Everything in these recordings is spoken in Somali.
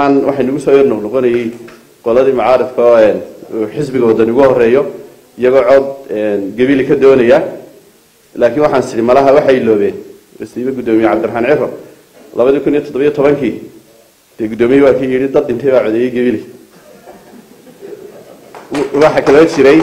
maalmahan waxay nagu soo yar noqnoqonayay qoladii macaarifka oo uu xisbiga wadani ugu horeeyo iyagoo cod gebili ka doonaya laakiin waxaan sidhi malaha waxay iloobeen wasiibe guddoomiye cabdiraxmaan ciro labadii kun iyo toddobiyo tobankii dee guddoomiye waa kii yidhi dad dhintay baa codeeyey gebili waxaa kaloo jiray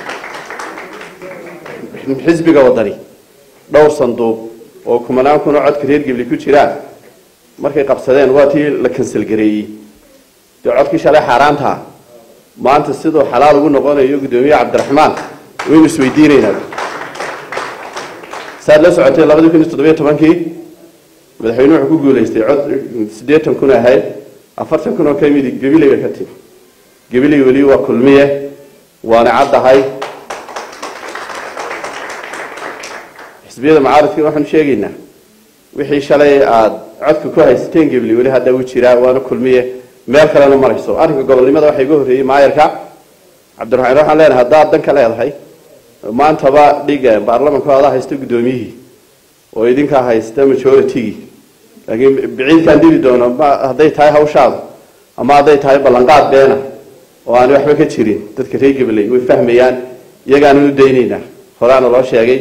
xisbiga wadani dhowr sanduuq oo kumanaan kun oo codka reer gebli ku jiraan markay qabsadeen waa tii la kansalgareeyey dee codkii shalay xaaraantaa maanta siduu xalaal ugu noqonayo guddoomiye cabdiraxmaan waynu isweydiinaynaa saad la socotay labadii kun iyo toddobiyo tobankii madaxweyne wuxuu ku guulaystay cod siddeetan kun ahayd afartan kun oo ka midi gabiley bay ka timi gabiley weli waa kulmiye waana caddahay xisbiyada macaaridkii waxaanu sheegaynaa wixii shalay aada codka ku haysateen gebli weli hadda u jiraa waana kulmiye meel kalena marayso arrinka gobolnimada waxaa iga horreeyey maayarka cabdiraxmaan waxaan leenahay haddaad dan ka leedahay maantaba dhiga baarlamanku adaa haysta guddoomiyihii oo idinkaa haysta majoritygii laakiin biciidkaan dili doono ma hadday tahay hawshaada ama hadday tahay ballanqaad beena oo aan waxba ka jirin dadka reer gabaley way fahmayaan iyagaana u daynaynaa horaana loo sheegay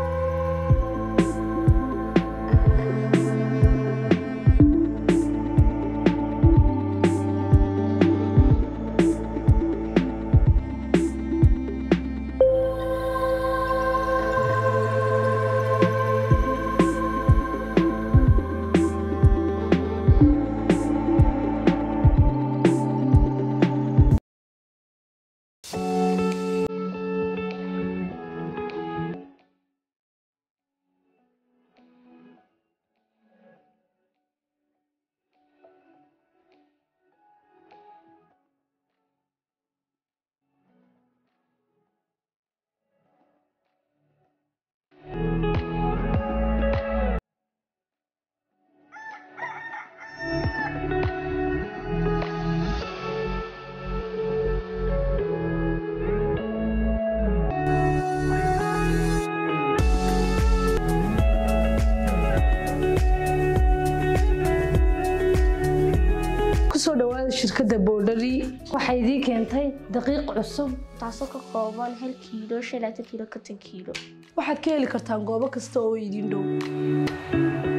kusoo dhawaada shirkadda boodhari waxay idii keentay daqiiq cusub taasoo ka kooban hal kiilo shan laatan kiilo konton kiilo waxaad ka heli kartaan goobo kasta oo idin dhow